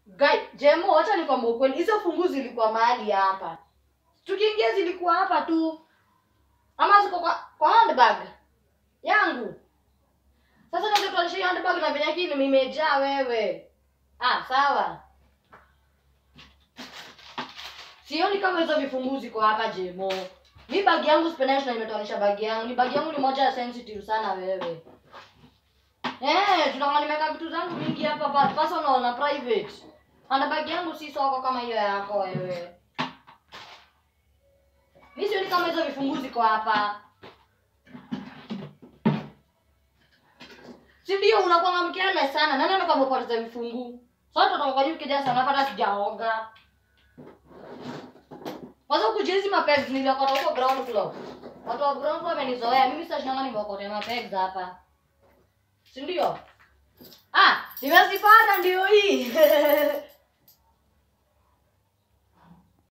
Guy, Jemo, wacha nikwambie ukweli. Hizo fungu zilikuwa mahali hapa. Tukiingia zilikuwa hapa tu. Ama ziko kwa, kwa handbag yangu. Sasa ningekuonyesha hiyo handbag na venye kini imejaa wewe. Ah, sawa. Sioni kama hizo vifungu ziko hapa Jemo. Mi bag yangu sipendashi na nimetoanisha bag yangu. Ni bag yangu ni moja ya sensitive sana wewe. Eh, tunaona nimeweka vitu zangu mingi hapa pa- personal na private. Ana bag yangu si soko kama hiyo yako wewe. Mi sioni kama hizo vifungu ziko hapa. Si ndio unakuwa mkele sana. Nani anakuwa amepoteza vifungu? Sasa tutatoka kwa nyuki jana sana hata sijaoga. Kwanza kujezi mapegs niliokota huko ground floor. Watu wa ground floor wamenizoea. Mimi sasa shinanga nimeokota mapegs hapa. Si ndio? Ah, nimezipata ndio hii.